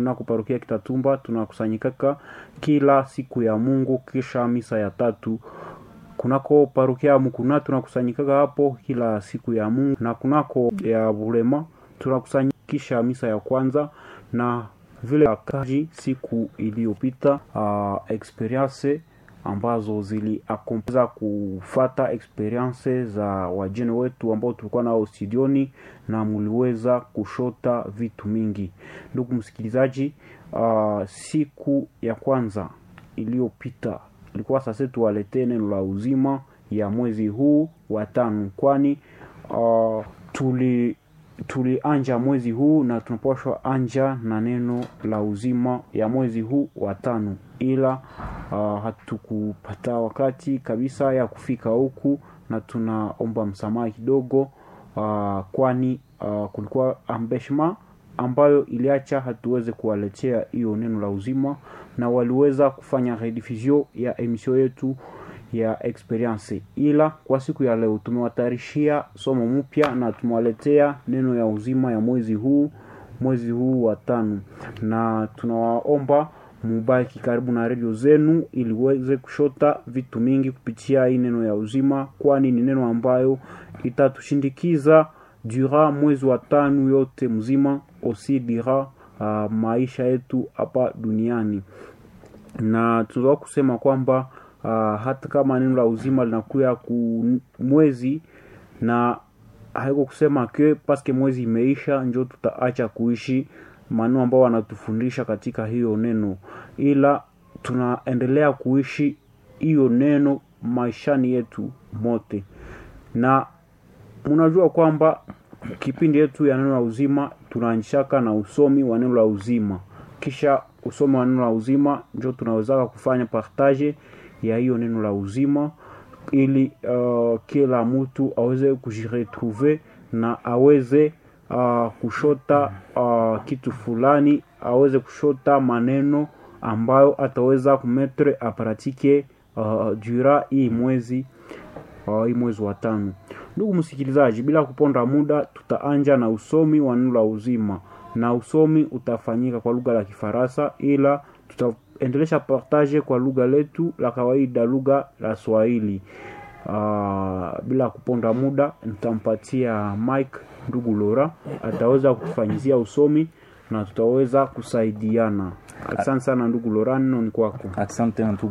kunako parokia Kitatumba tunakusanyikaka kila siku ya Mungu kisha misa ya tatu kunako parokia ya Mukuna tunakusanyikaka hapo kila siku ya Mungu, na kunako ya Bulema tunakusanyikisha misa ya kwanza na vile kaji siku iliyopita uh, experience ambazo ziliakompeza kufata experience za wajene wetu ambao tulikuwa nao studioni na muliweza kushota vitu mingi. Ndugu msikilizaji, uh, siku ya kwanza iliyopita ilikuwa sasa tuwaletee neno la uzima ya mwezi huu wa tano, kwani uh, tuli tulianja mwezi huu na tunapashwa anja na neno la uzima ya mwezi huu wa tano, ila uh, hatukupata wakati kabisa ya kufika huku, na tunaomba msamaha kidogo uh, kwani uh, kulikuwa ambeshma ambayo iliacha hatuweze kuwaletea hiyo neno la uzima, na waliweza kufanya rediffusion ya emission yetu ya experience, ila kwa siku ya leo tumewatayarishia somo mpya na tumewaletea neno ya uzima ya mwezi huu mwezi huu wa tano, na tunawaomba mubaki karibu na redio zenu ili uweze kushota vitu mingi kupitia hii neno ya uzima, kwani ni neno ambayo itatushindikiza dura mwezi wa tano yote mzima, osi dira uh, maisha yetu hapa duniani, na tunaweza kusema kwamba Uh, hata kama neno la uzima linakuya ku mwezi na haiko kusema ke paske mwezi imeisha njo tutaacha kuishi maneno ambao wanatufundisha katika hiyo neno, ila tunaendelea kuishi hiyo neno maishani yetu mote, na mnajua kwamba kipindi yetu ya neno la uzima tunaanjishaka na usomi wa neno la uzima, kisha usomi wa neno la uzima njo tunawezaka kufanya partage ya hiyo neno la uzima ili uh, kila mtu aweze kujiretrouve na aweze uh, kushota uh, kitu fulani, aweze kushota maneno ambayo ataweza kumetre apratike uh, dura hii mwezi uh, hii mwezi wa tano. Ndugu msikilizaji, bila kuponda muda, tutaanja na usomi wa neno la uzima, na usomi utafanyika kwa lugha la Kifaransa ila tuta endelesha partage kwa lugha letu la kawaida, lugha la Swahili. Uh, bila kuponda muda nitampatia Mike ndugu Lora ataweza kufanyizia usomi na tutaweza kusaidiana. Asante sana ndugu Lora, neno ni kwako. Asante